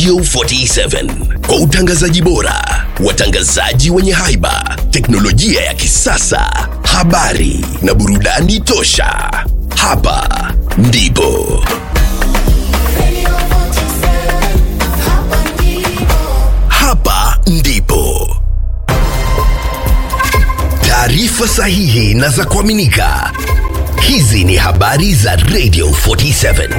Radio 47 kwa utangazaji bora, watangazaji wenye haiba, teknolojia ya kisasa, habari na burudani tosha. Hapa ndipo hapa ndipo taarifa sahihi na za kuaminika. Hizi ni habari za Radio 47.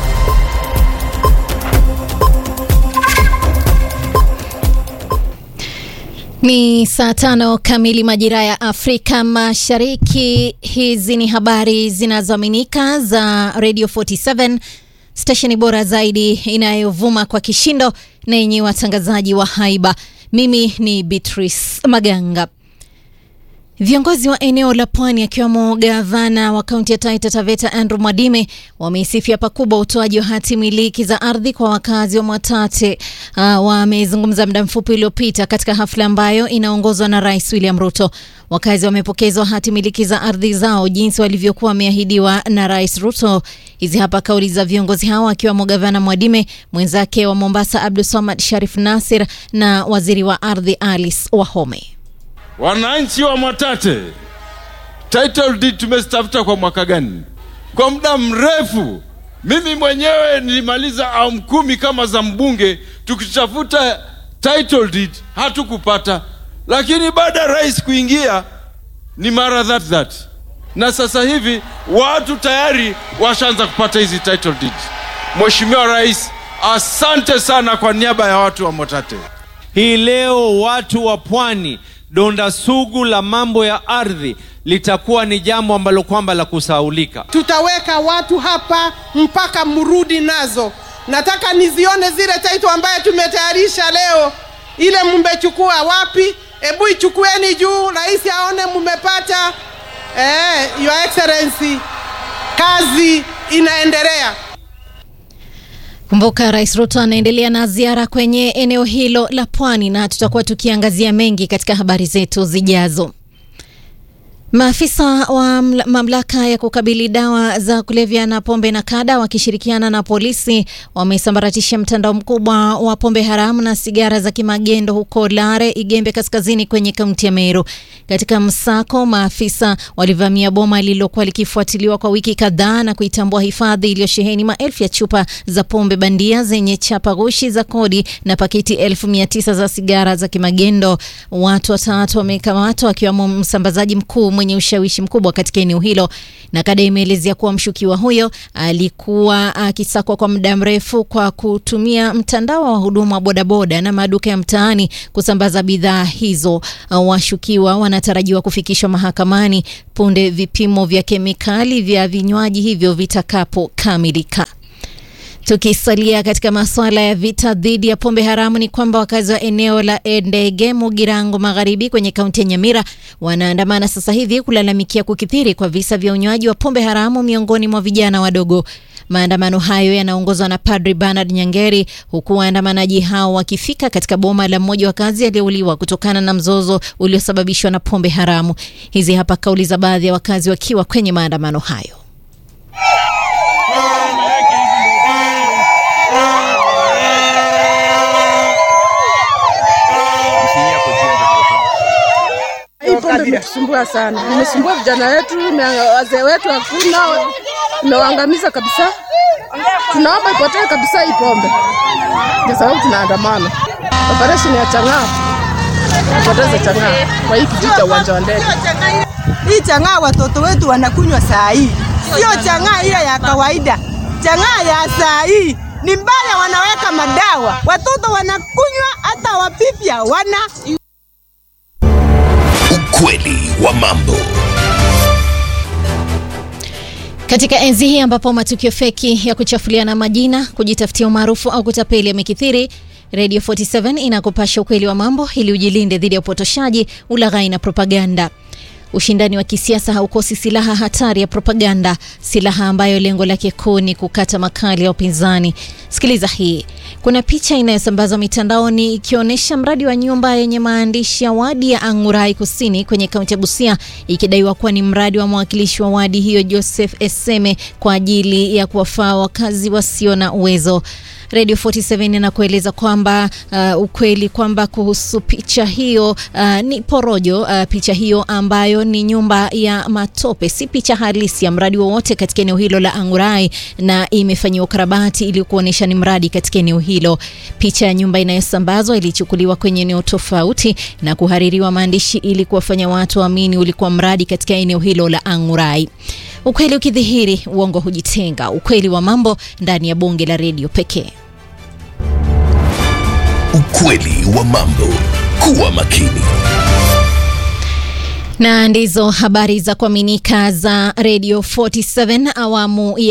Ni saa tano kamili majira ya Afrika Mashariki. Hizi ni habari zinazoaminika za Radio 47, stesheni bora zaidi inayovuma kwa kishindo na yenye watangazaji wa haiba. Mimi ni Beatrice Maganga. Viongozi wa eneo la pwani akiwemo gavana wa kaunti ya Taita Taveta Andrew Mwadime wameisifia pakubwa utoaji wa hati miliki za ardhi kwa wakazi wa Mwatate. Uh, wamezungumza muda mfupi uliopita katika hafla ambayo inaongozwa na Rais William Ruto. Wakazi wamepokezwa hati miliki za ardhi zao jinsi walivyokuwa wameahidiwa na Rais Ruto. Hizi hapa kauli za viongozi hao akiwemo gavana Mwadime, mwenzake wa Mombasa Abdul Samad Sharif Nasir na waziri wa ardhi Alice Wahome. Wananchi wa Mwatate, title deed tumezitafuta kwa mwaka gani? Kwa muda mrefu. Mimi mwenyewe nilimaliza awamu kumi kama za mbunge tukitafuta title deed, hatukupata. Lakini baada ya rais kuingia ni mara that that, na sasa hivi watu tayari washaanza kupata hizi title deed. Mheshimiwa Rais, asante sana kwa niaba ya watu wa Mwatate. Hii leo watu wa pwani, donda sugu la mambo ya ardhi litakuwa ni jambo ambalo kwamba la kusaulika. tutaweka watu hapa mpaka mrudi nazo. Nataka nizione zile taito ambaye tumetayarisha leo, ile mmechukua wapi? Hebu ichukueni juu, rais aone mmepata. Eh, your excellency, kazi inaendelea. Kumbuka Rais Ruto anaendelea na ziara kwenye eneo hilo la pwani na tutakuwa tukiangazia mengi katika habari zetu zijazo. Maafisa wa mla- mamlaka ya kukabili dawa za kulevya na pombe na kada wakishirikiana na polisi wamesambaratisha mtandao mkubwa wa pombe haramu na sigara za kimagendo huko Lare, Igembe kaskazini kwenye kaunti ya Meru. Katika msako, maafisa walivamia boma lililokuwa likifuatiliwa kwa wiki kadhaa na kuitambua hifadhi iliyosheheni maelfu ya chupa za pombe bandia zenye chapa ghushi za kodi na pakiti elfu mia tisa za sigara za kimagendo. Watu watatu wamekamatwa akiwemo msambazaji mkuu mwenye ushawishi mkubwa katika eneo hilo, na kada imeelezea kuwa mshukiwa huyo alikuwa akisakwa kwa muda mrefu kwa kutumia mtandao wa huduma wa bodaboda na maduka ya mtaani kusambaza bidhaa hizo. Washukiwa wanatarajiwa kufikishwa mahakamani punde vipimo vya kemikali vya vinywaji hivyo vitakapokamilika. Tukisalia katika masuala ya vita dhidi ya pombe haramu ni kwamba wakazi wa eneo la Endege, Mugirango Magharibi kwenye kaunti ya Nyamira wanaandamana sasa hivi kulalamikia kukithiri kwa visa vya unywaji wa pombe haramu miongoni mwa vijana wadogo. Maandamano hayo yanaongozwa na Padri Bernard Nyangeri, huku waandamanaji hao wakifika katika boma la mmoja wa kazi aliyeuliwa kutokana na mzozo uliosababishwa na pombe haramu. Hizi hapa kauli za baadhi ya wakazi wakiwa kwenye maandamano hayo. Hii pombe imetusumbua sana, imesumbua vijana wetu, ime- wazee wetu hakuna, imewaangamiza kabisa. Tunaomba ipotee kabisa hii pombe, ndio sababu tunaandamana. Operesheni ya chang'aa ipoteze chang'aa kwa hii kijiji cha uwanja wa ndege. Hii chang'aa watoto wetu wanakunywa saa hii, sio chang'aa ile ya kawaida. Chang'aa ya saa hii ni mbaya, wanaweka madawa, watoto wanakunywa, hata wapipya wana Ukweli wa mambo. Katika enzi hii ambapo matukio feki ya kuchafuliana majina, kujitafutia umaarufu au kutapeli yamekithiri, Radio 47 inakupasha ukweli wa mambo ili ujilinde dhidi ya upotoshaji, ulaghai na propaganda. Ushindani wa kisiasa haukosi silaha hatari ya propaganda, silaha ambayo lengo lake kuu ni kukata makali ya upinzani. Sikiliza hii. Kuna picha inayosambazwa mitandaoni ikionyesha mradi wa nyumba yenye maandishi ya wadi ya Ang'urai Kusini kwenye kaunti ya Busia, ikidaiwa kuwa ni mradi wa mwakilishi wa wadi hiyo Joseph Eseme kwa ajili ya kuwafaa wakazi wasio na uwezo. Radio 47 inakueleza kwamba uh, ukweli kwamba kuhusu picha hiyo uh, ni porojo. Uh, picha hiyo ambayo ni nyumba ya matope, si picha halisi ya mradi wowote katika eneo hilo la Angurai, na imefanyiwa ukarabati ili kuonyesha ni mradi katika eneo hilo. Picha ya nyumba inayosambazwa ilichukuliwa kwenye eneo tofauti na kuhaririwa maandishi ili kuwafanya watu waamini ulikuwa mradi katika eneo hilo la Angurai. Ukweli ukidhihiri, uongo hujitenga. Ukweli wa mambo ndani ya bonge la redio pekee. Ukweli wa mambo. Kuwa makini. Na ndizo habari za kuaminika za Radio 47 awamu ya